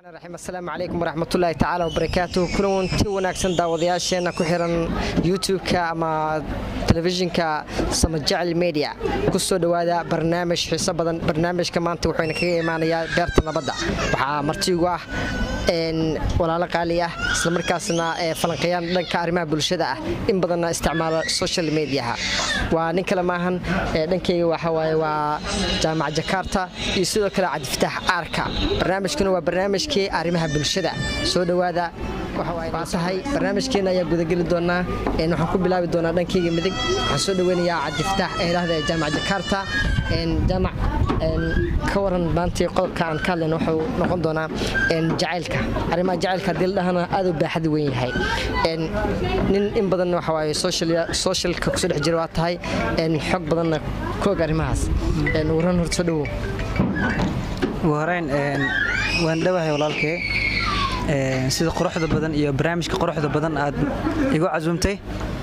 raxiim assalaamu calaykum waraxmatullaahi tacaala wabarakaatuh kulanti wanaagsan daawadayaasheenna ku xiran youtube-ka ama telefishinka samajecel media ku soo dhowaada barnaamij xiiso badan barnaamijka maanta wuxuuna kaga imaanayaa beerta nabadda waxaa martiigu ah walaalo qaali ah islamarkaasna falanqayaan dhanka arrimaha bulshada ah in badanna isticmaala social mediaha waa nin kale maahan dhankayga waxawaaye waa jaamac jakarta iyo sidoo kale cabdifataax aarka barnaamijkuna waa barnaamijkii arrimaha bulshada soo dhowaada waa tahay barnaamijkeena ayaa gudageli doonaa waxaan ku bilaabi doonaa dhankayga midig waxaan soo dhoweynayaa cabdifataax eedhahda jaamac jakarta jaamac ka waran maantii qodobka aan ka hadlayna wuxuu noqon doonaa jacaylka arrimaha jacaylka haddii la dhahana aad u baaxad weyn yahay nin in badan waxa waaye socialka kusoo dhex jira waa tahay xog badanna koog arrimahaas waran hor soo dhowow ugu horeyn waan dhowahay walaalkee sida quruxda badan iyo barnaamijka quruxda badan aad igu casuumtay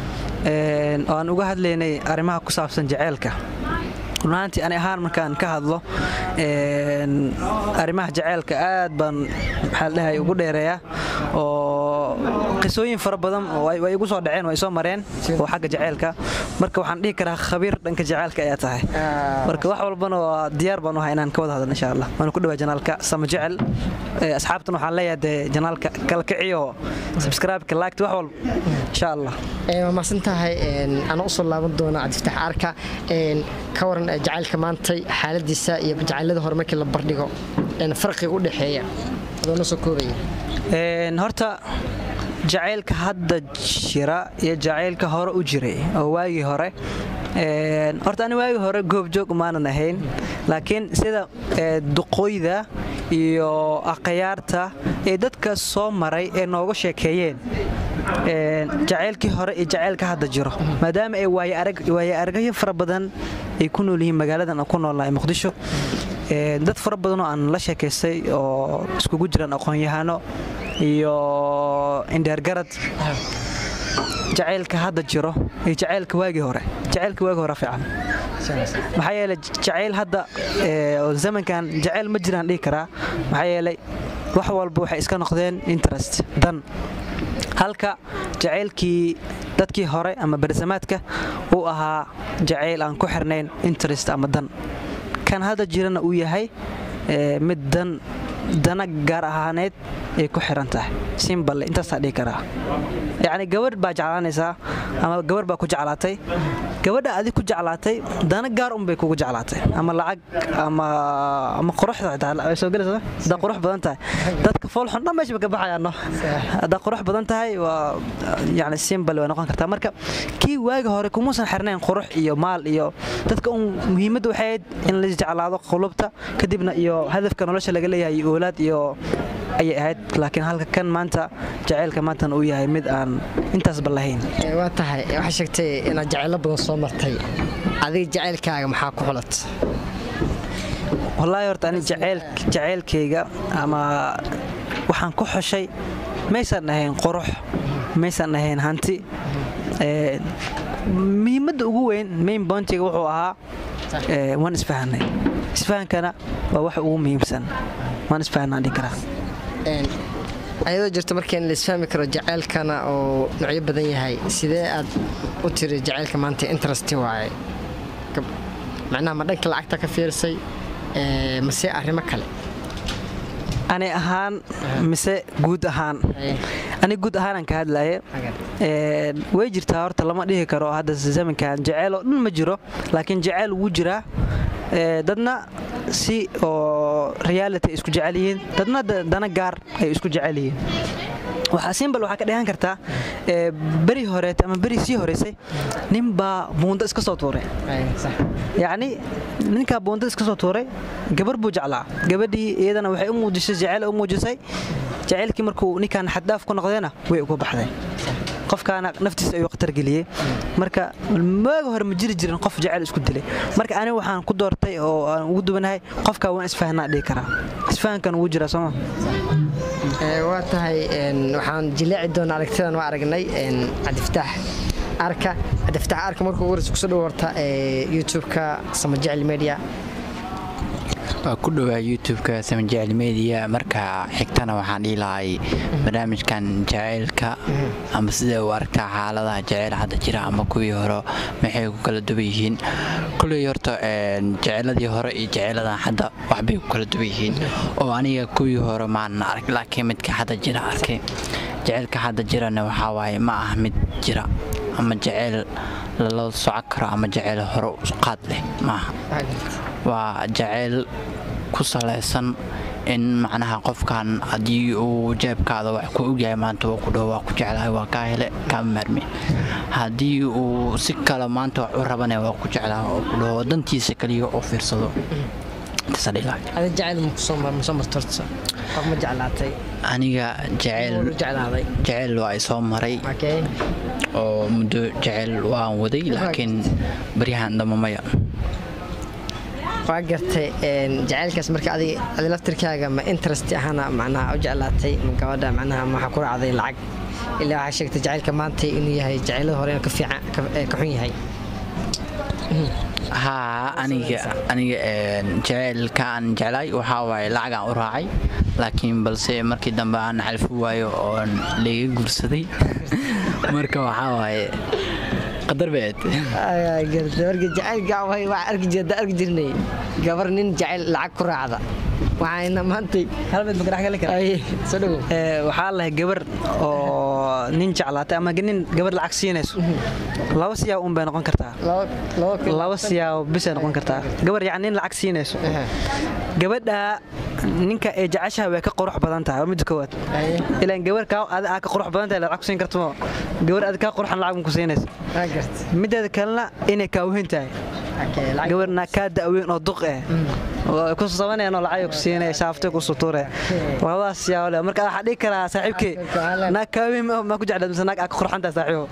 oo aan uga hadlaynay arrimaha ku saabsan jaceylka runaantii ani ahaan markaan ka hadlo arrimaha jaceylka aad baan maxaa dhahay ugu dheereeyaa oo qisooyin fara badan way igu soo dhaceen way soo mareen oo xagga jaceylka marka waxaan dhihi karaa khabiir dhanka jaceylka ayaa tahay marka wax walbana waa diyaar baan u ahay inaan ka wada hadal insha allah waana ku dhawaa janaalka sama jecel asxaabtan waxaan leeyahay dee janaalka kala kiciyo subscribe-ka laagta wax walba insha allah waa mahadsan tahay ana usoo laaban doona cabdifatax arka ka waran jacaylka maantay xaaladiisa iyo jacaylada hore markii la bardhigo farqiga u dhexeeya adoona soo koobaya horta jacaylka hadda jira iyo jacaylka hore u jiray oo waagii hore horta ani waagii hore goobjoog maanan ahayn laakiin sida duqooyda iyo aqayaarta ee dadka soo maray ee nooga sheekeeyeen jacaylkii hore iyo jacaylka hadda jiro maadaama ay waaye aragyo fara badan ay ku nool yihiin magaaladan ku noolnahay muqdisho dad fara badanoo aan la sheekaystay oo iskugu jiraan aqoon-yahano iyo indheergarad jacaylka hadda jiro iyo jacaylka waagii hore jacaylka waagii hore fiican maxaa yeelay jacayl hadda oo zamankan jacayl ma jiraan dhihi karaa maxaa yeelay wax walba waxay iska noqdeen interest dan halka jacaylkii dadkii hore ama bersamaadka uu ahaa jacayl aan ku xirnayn interest ama dan kan hadda jirana uu yahay mid dan dana gaar ahaaneed ay ku xiran tahay simballe intaasaa dhihi karaa yacni gabadh baa jeclaanaysaa ama gabarh baa ku jeclaatay gabadha adig ku jeclaatay dana gaar unbay kugu jeclaatay ama lacag ama quruxda xitaa soo gelaysa haddaa qurux badan tahay dadka foolxun dhan meesha ba ka baxayaano haddaa qurux badan tahay waa yacni simballe way noqon kartaa marka kii waagi hore kumuusan xirnayn qurux iyo maal iyo dadka un muhiimadda waxay ahayd in la jeclaado qulubta kadibna iyo hadafka nolosha laga leeyahay iyo oolaad iyo ayay ahayd laakiin halka kan maanta jacaylka maantana uu yahay mid aan intaasba lahayn waa tahay waxaa sheegtay inaad jacaylo badan soo martay adiga jacaylkaaga maxaa ku xulat wallaahi horta ani jacaylkayga ama waxaan ku xushay maysan ahayn qurux maysan ahayn hanti muhiimadda ugu weyn main boontiga wuxuu ahaa waan isfahanay isfahankana waa wax ugu muhiimsan waan isfahanaan dhihi karaa ayadoo jirto markeen la isfahmi karo jacaylkana oo noocyo badan yahay sidee aad u tiri jacaylka maanta interesti waaye macnaha ma dhanka lacagta ka fiirsay mase arrimo kale ani ahaan mise guud ahaan ani guud ahaanaan ka hadlaye way jirtaa horta lama dhihi karo hadda zamankan jaceyl oo dhan ma jiro laakiin jaceyl wuu jiraa dadna si oo reality ay isku jecel yihiin dadna dana gaar ay isku jecel yihiin waxaa simbal waxaa ka dheehan kartaa beri horeet ama beri sii horeysay ninbaa buundo iska soo tuuray yacni ninkaa buundo iska soo tuuray gabar buu jeclaa gabadhii iyadana waxay u muujisay jaceyl u muujisay jaceylkii markuu ninkaan xaddaaf ku noqdayna way uga baxday qofkaana naftiisa ayuu khatar geliyey marka maaga hore ma jiri jirin qof jaceyl isku dilay marka aniga waxaan ku doortay oo aan ugu duwanahay qofkaa waan isfahanaa dhihi karaa isfahankan ugu jiraa sooma waa tahay waxaan jileeci doonaa aragtidan waa aragnay cabdifataax arka cabdifataax arka markuu warisa kusoo dhawo horta youtube-ka samajecel media waa ku dhowaa youtube-ka samajecel media marka xigtana waxaan dhihi lahay barnaamijkan jaceylka ama sida u aragtaa xaaladaha jaceyl hadda jira ama kuwii hore maxay ku kala duwan yihiin kulley horta jaceyladii hore iyo jaceyladan hadda waxbay ku kala duwan yihiin oo aniga kuwii hore maanan arag laakiin midka hadda jira arkay jaceylka hadda jirana waxaa waaye ma ah mid jira ama jaceyl lala socon karo ama jaceyl hore qaad leh maaha waa jaceyl ku salaysan in macnaha qofkan haddii uu jeebkaada wax ku ogyahay maanta waa ku dhaho waa ku jeclahay waa kaa hele kaama maarmi haddii uu si kale maanta wax u rabana waa ku jeclaha oo ku dhaho dantiisa kaliya oo fiirsado ada jacayl masoo martorta qof ma jeclaatay aniga jeclaaday jaceyl waa i soo maray oo muddo jaceyl waan waday laakiin baryahan damba maya waa gartay jacaylkaas marka adi laftirkaaga ma interest ahana macnaha u jeclaatay ma gabadha macnaha maxaa ku raacday lacag ilaa waxaa sheegtay jacaylka maanta inuu yahay jacaylada hore inuu ka fiican ka xun yahay haa aniga aniga jaceylka aan jeclaay waxaa waaye lacagaan u raacay laakiin balse markii dambe aan xalfi waayo oon layga guursaday marka waxaa waaye qadar beed marka jacaylka waa arki jirda arki jirnay gabar nin jacayl lacag ku raacda waxayna maantay waxaa lahay gabar oo nin jeclaatay ama nin gabar lacag siinayso laba siyaab un bay noqon kartaa laba siyaab bisay noqon kartaa gabar yani nin lacag siinayso gabadha ninka ee jeceshaha way ka qurux badan tahay waa midda koowaad ilaan gabar kaa aa ka qurux badan tahay lacag ku siin kartamo gabar adi kaa quruxan lacag ku siinaysa mideeda kalena inay kaa weyn tahay gabarna kaa da'weyn oo duq eh kusabanayno lacag ku siinaya shaaftay ku suture labadaas yaawle marka waxaa dhihi karaa saaxiibkey naag kaa weyn ma ku jeclaad mise naag aa ka qurxan tahay saaxiibo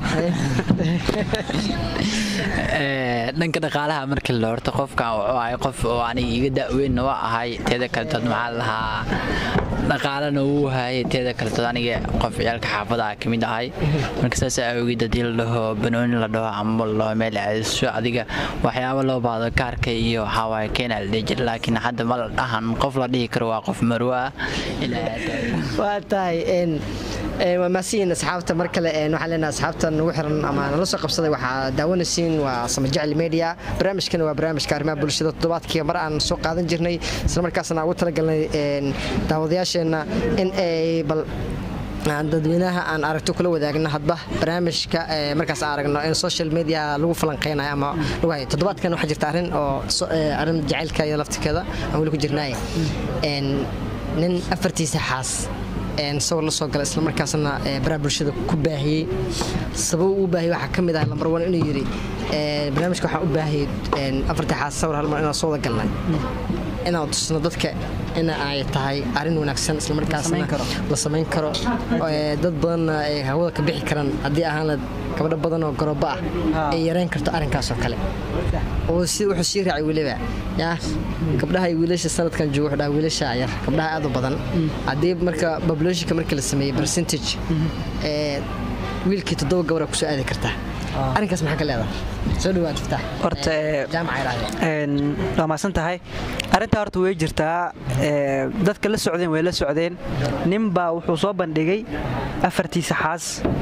dhanka dhaqaalaha markii la horta qofkan wuxuu ahay qof oo aniga iga da'weynna waa ahay teeda kaletood maxaa lahaa dhaqaalana wuu hayay teeda kaletood aniga qof ciyaalka xaafada ka mid ahay marka saas awgeed haddii la dhaho banooni la dhaho ama la dhaho meel aadiso adiga waxyaabo loo baahdo kaarka iyo waxawaaye keenaa la dhihi jira laakiin hadda ma la dhahan qof la dhihi karo waa qof marwo ah waa tahay waa maasiyiin asxaabta mar kale waxaan leenahay asxaabta nagu xiran ama nala soo qabsaday waxaa daawanaysiin waa samajecel media barnaamijkana waa barnaamijka arrimaha bulshada toddobaadkii mar aan soo qaadan jirnay isla markaasna ugu talagalnay daawadayaasheenna in ay bal dadweynaha aan aragto kula wadaagno hadba barnaamijka markaas aan aragno in social media lagu falanqeynayo ama lagu hayo toddobaadkan waxaa jirta arrin oo arrin jacaylka iyo laftirkeeda aan weli ku jirnaaye nin afartiisa xaas sawir la soo gala isla markaasna baraha bulshada ku baahiyey sabab uu baahiyey waxaa ka mid ah lambar one inuu yidhi barnaamijka waxaan u baahiyey afartii xaas sawir hal mar inaan soo wada galnay inaan tusno dadka in ay tahay arrin wanaagsan islamarkaasna la samayn karo dad badanna ay hawada ka bixi karaan haddii ahaan gabadho badan oo garooba ah ay yareyn karto arrinkaas oo kale oo wuxuu sii raacay weliba yaa gabdhaha iyo wiilasha sanadkan jooga wuxuu dhaha wiilasha yar gabdhaha aad u badan haddii marka populationka markii la sameeyey percentage wiilkii toddoba gabara kusoo aadi kartaa arrinkaas maxaa ka leedahay soo dhawaad iftaax horta waa maasan tahay arrintaa horta way jirtaa dadka la socdeen way la socdeen ninbaa wuxuu soo bandhigay afartiisa xaas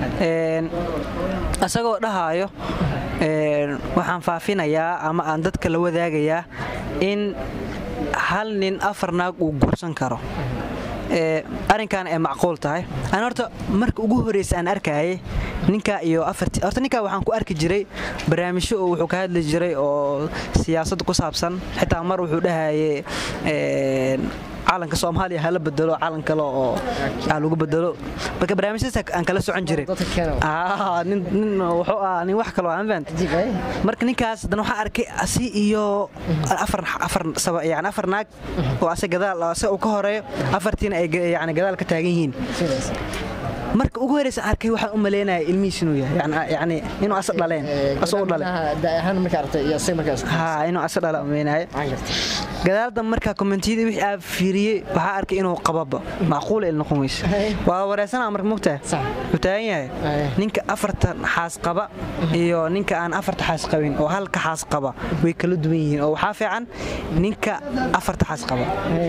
isagoo dhahaayo waxaan faafinayaa ama aan dadka la wadaagayaa in hal nin afar naag uu guursan karo arrinkan ay macquul tahay an horta marka ugu horeysa aan arkayay ninka iyo horta ninkaa waxaan ku arki jiray barnaamijyo oo wuxuu ka hadli jiray oo siyaasadda ku saabsan xitaa mar wuxuu dhahaye calanka soomaaliya hala bedelo calan kale oo lagu bedelo marka barnaamijyadaas aan kala socon jiray nin wuxuu ah nin wax kaloo aan fahamta marka ninkaas dan waxaa arkay asi iyo afar afar saba yani afar naag oo ase gadaal ase uu ka horeeyo afartiina ay yani gadaal ka taagan yihiin marka ugu horeysa arkay waxaan u maleynaya ilmihiis inuu yahay yani- yani inuu asa dhaleen asoo u dhalay ahaan markaa aragtay iyo isaga markaa isku ha inuu asa dhala umeynaya aan gartay gadaalda markaa kommentiyada wixii aa fiiriyey waxaa arkay inuu qababa macquul il noqon weyse Hey. waa wareysana marka mugtaha Sax. wuxuu taagan yahay Hey. ninka afartan xaas qaba iyo ninka aan afarta xaas qabin oo halka xaas qaba way kala duwan yihiin oo waxaa fiican ninka afarta xaas qaba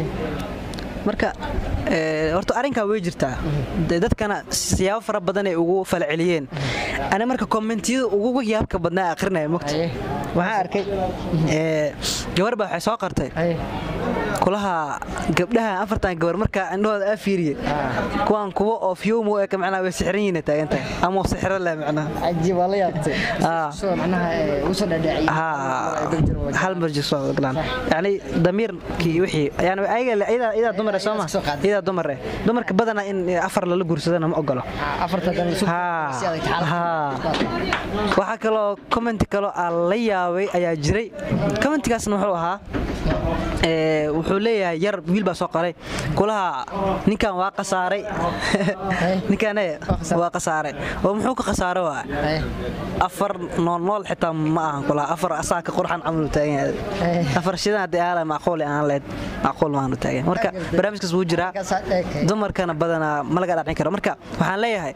marka eh, horta arrinkaa way jirtaa dee dadkana siyaabo fara badan ay ugu falceliyeen ani marka kommentiyada ugu yaabka badnaa akhrinaya mogta Aye. waxaan arkay eh, gabar baa waxay soo qartay Ay. kulaha gabdhaha afartan gabar markaa indhahooda aa fiiriye kuwaan kuwa oo fiyowmo eka macnaha way sixran yihiin taagantahay ama sixro leh macnaha cajiib waa la yaabtay Ah. soo macnaha ee, u soo dhaadhaciyay ها hal mar jirso galaan yani damiirkii wixii yani ayaga idaa idaa dumar soo ma soo qaaday. idaa dumar eh dumarka badana in afar lala guursadana ma ogolo afarta dan isu haa si adag xaalad haa waxaa kaloo comment kaloo aan la yaabay ayaa jiray commentigaasna wuxuu ahaa ee, wuxuu leeyahay yar wiil baa soo qoray kulaha ninkan waa qasaaray ninkan eh, waa qasaaray oo muxuu ka khasaaro waa Ay. afar nool nool xitaa ma ahan kulaha afar asaa ka qurxan camal u taagan yahay Eh. afar shidan haddii aala macquul aan leed macquul maanu taagan marka barnaamijkaas wuu jiraa Markaasaa eekay. dumarkana badanaa ma laga dhacin karo marka waxaan leeyahay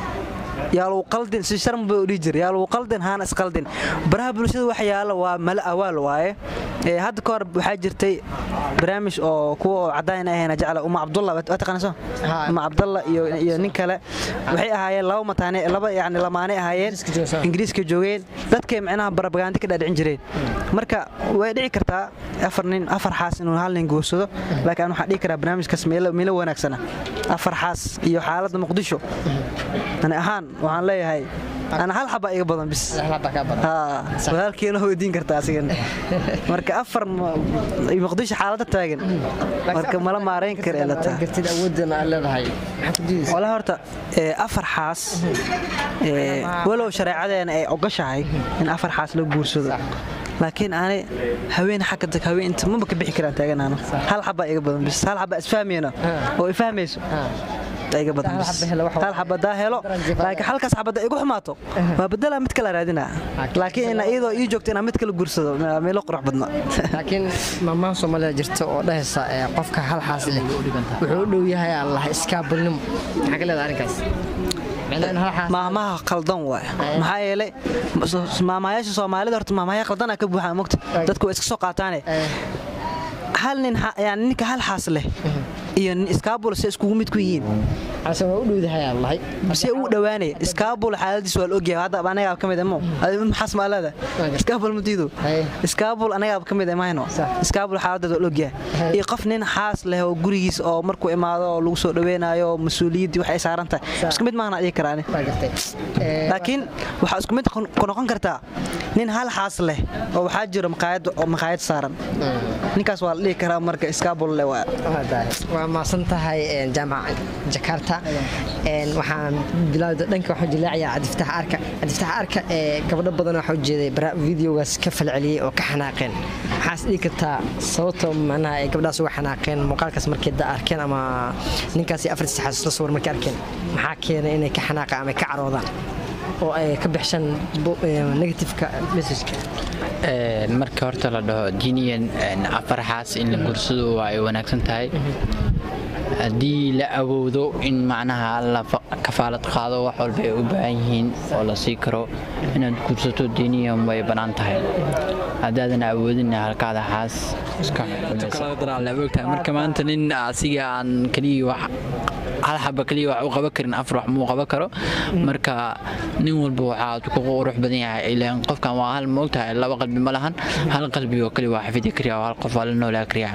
yaa lagu qaldin si sharm buu dhihi jiray yaa lagu qaldin haana isqaldin baraha bulshada wax yaala waa mala awaal waaye ee hadda ka hor waxaa jirtay barnaamij oo kuwa oo cadaan ahayna jecla uma cabdulla waa taqaanayso Haa. uma cabdalla iyo iyo nin kale waxay ahaayeen laba mataane laba yacni lamaane ahaayeen Ingiriiska joogsan. ingiriiska joogeen dadkay macnaha barabagaandi ka dhaadhicin jireen marka way dhici kartaa afar nin afar xaas inuu hal nin guursado laakiin waxaan dhihi karaa barnaamijkaas meelo meelo wanaagsana afar xaas iyo xaaladda muqdisho ani ahaan waxaan leeyahay ana hal xaba iga badan bis Laba ka badan. haa walaalkiina weydiin kartaa asigan marka afar ma- iyo muqdisho xaaladda taagan marka mala maarayn kara ee la tahay gartid awoodana aad leedahay maxaa ku diidaysa walahi horta ee, afar xaas ee, walow shareecadeena ay ogashahay in afar xaas la guursado laakiin aanay haween xagga tag haween inta maba ka bixi karaan taaganaano hal xabaa iga badan bis hal xabaa isfahmayno oo ifahmayso taa iga badan Hal bis. xaba helo wax- hal xaba daa helo laakiin halkaas xabada igu xumaato waa bedelaa mid kala raadinaa laakiin ina iyadoo ii joogto inaan mid kala guursado meelo qurux badna laakiin maamaha soomaalida jirta oo dhahaysa ee, qofka hal xaas leh wuxuu u dhow yahay allah iskaabulnimo maxaa ka leedahay arrinkaas Macnaha in hal xaas maamaha qaldan waay maxaa yeelay maamayaasha soomaalida horta maamahaya qaldanaa ka buuxaa mogta dadku waa iska soo qaataane Eh, hal nin ha- yani ninka hal xaas leh iyo nin iskaabul se iskugu mid ku yihiin xaase waa u dhowdahay allahay se ugu dhowaanaya iskaabul xaaladiis waa la ogyahay hadda anagaa ka mid amo maxaas maaleeda iskaabul madiido Haye. iskaabul anagaa ka mid amahayno Sax. iskaabul xaaladeed waa la ogyahay Haye. iyo qof nin xaas leh oo gurigiis oo markuu imaado oo lagu soo dhaweynayo oo mas-uuliyaddii waxay saaran tahay Sax. isku mid maahna dhihi karaani waa gartay Eh, laakiin waxaa isku mid ku noqon kartaa nin hal xaas leh oo waxaa jiro maqaayad oo maqaayad saaran ninkaas waa la dhihi karaa marka iskaabul leh waa waa tahay. waa maasan tahay een, jaamaca jakarta Een, waxaan bilaawda dhanka waxaan jilaacayaa cabdifatax arka cabdifatax arka ee gabdho badan waxaa ujeeday bara videogaas ka falceliyey oo ka xanaaqeen maxaas dhihi kartaa sababta macnaha ay gabdhahaas uga xanaaqeen muuqaalkaas markay da arkeen ama ninkaasi afartii saxaas la sawir markay arkeen maxaa keenay inay ka xanaaqaan ama ay ka caroodaan oo ay ka bixshaan bu- ee, negativeka messageka Een, marka horta la dhaho diiniyan een, afar xaas in la gursado waa ay wanaagsan tahay haddii la awoodo in macnaha la fa- kafaalad qaado wax walba ay u baahan yihiin oo la sii karo inaad gursato diiniyan way bannaan tahay haddaadan awoodin halkaada xaas iska xukumaysa marka maanta nin asiga aan keliya wax hal xaba keliya wax u qaban karin afar wax muu qaban karo marka nin walba waxaa ku qurux badan yahay ilaan qofkan waa hal moogtahay laba qalbi ma lahan hal qalbi oo keliya waa xafidi kariya oo hal qof waa la noolaa kariya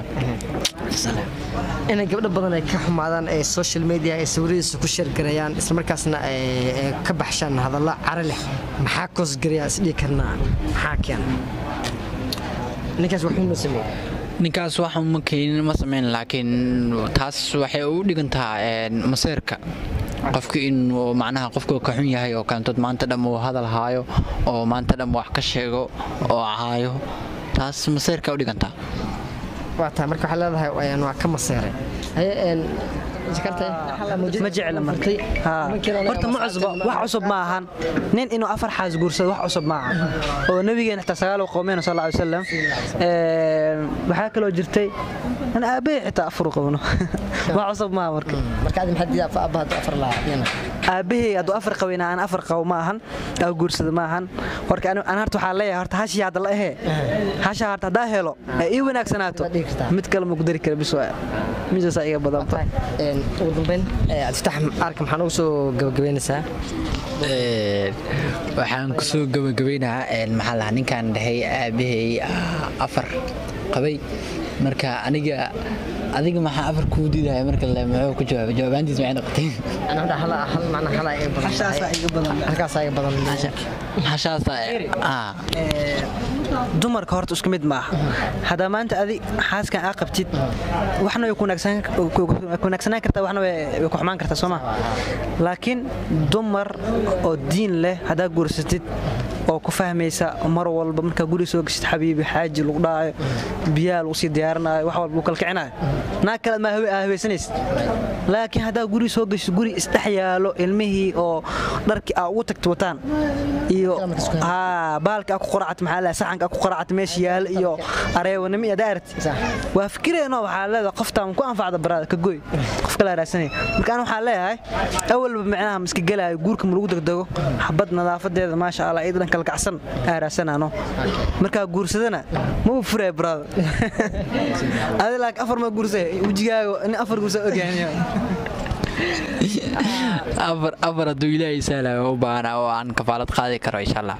inay gabdho badan ay ka xumaadaan ee social media ay sawiradiisa ku sheergareeyaan islamarkaasna ay ay ka baxshaan hadallo caro leh maxaa koosgareyaa isdhihi karnaa maxaa keena ninkaas wuxuu noo sameeyey ninkaas waxa ma keenin ma samayn laakiin taas waxay u dhigantaa een, maseerka qofka inuu macnaha qofka ka xun yahay oo kaantood maanta dham uu hadal haayo oo maanta dham wax ka sheego oo caayo taas maseerka u dhigantaa waa tahay marka waxaa leedahay een, waa ka maseeray haye een, ma jecla marka horta ma cusbo wax cusub ma ahan nin inuu afar xaas guursado wax cusub ma aha oo nabigeena xitaa sagaal qowmeen sal ly wasalam waxaa kaloo jirtay an aabbahay xitaa afar qabno wax cusub maaha marka aabbahay hadduu afar qabina aan afar qabo ma ahan aa guursada ma ahan marka an harta waxaa leeyahay horta hashii hadda la ahee hasha harta haddaa helo ee ii wanaagsanaato mid kale ma ku dari kara bis waa midaasaa iga badanta ugu dambeyn abdiftax arka maxaa nagu soo gabagabeynaysaa waxaan kusoo gabagabaynahaa maxaa lahaa ninkaan dhahay aabahay afar qabay marka aniga adiga maxaa afar kuu diidaya marka le muxuu ku jawaabay jawaabaantiis maxay noqotay hashaasa dumarka horta isku mid maaha haddaa maanta adi xaaskan aa qabtid waxna way kunaagsanaan kartaa waxna way ku xumaan kartaa sooma laakiin dumar oo diin leh haddaa guursatid oo ku fahmaysa mar walba markaa guri soo geshid xabiibi xaaji lagu dhaayo biyaha lagu sii diyaarinayo wax walba lagu kalkicinayo naag kale maa haweysanaysid laakiin haddaa guri soo geshid guri isdhex yaalo ilmihii oo dharkii aa ugu tagta wataan iyo baalka ku qoracat maxaa leeyahay saxanka ku qoracat meesha yaala iyo areewanimo iyo daarti waa fikireenno waxaa leedahay qoftaan ku anfacda baraada ka goy qof kala raadsanaya marka aan waxaa leeyahay awalba micnaha ma iska gelaayo guurka ma lagu degdego xabad nadaafadeeda maasha allah iyada dhan kalkacsan aa raadsanaano markaa guursadana ma u furaya baraada adi laakiin afar ma guursay wejigaaga nin afar guursa ogyahay afar hadduu ilaahay sahlayo u baahana oo aan kafaalad qaadi karo insha allah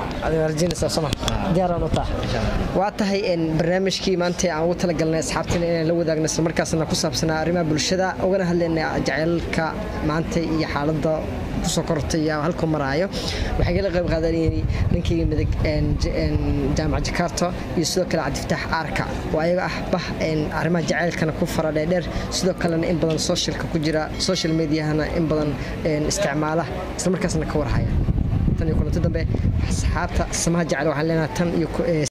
waa tahay barnaamijkii maanta aan ugu talagalnay asxaabtina inaan la wadaagno isla markaasna ku saabsanaa arrimaha bulshada ugana hadlaynay jaceylka maanta iyo xaaladda kusoo kortay iyo halkuu maraayo waxay kala qayb qaadanayeen ninkayga midig jaamac jakarta iyo sidoo kale cabdifataax aarka oo ayaga ah bah arrimaha jaceylkana ku fara dheerdheer sidoo kalena in badan socialka ku jira social mediahana in badan isticmaala isla markaasna ka warhaya tan iyo kulanti dambe asxaabta samaha jecel waxaan leenahay tan iyo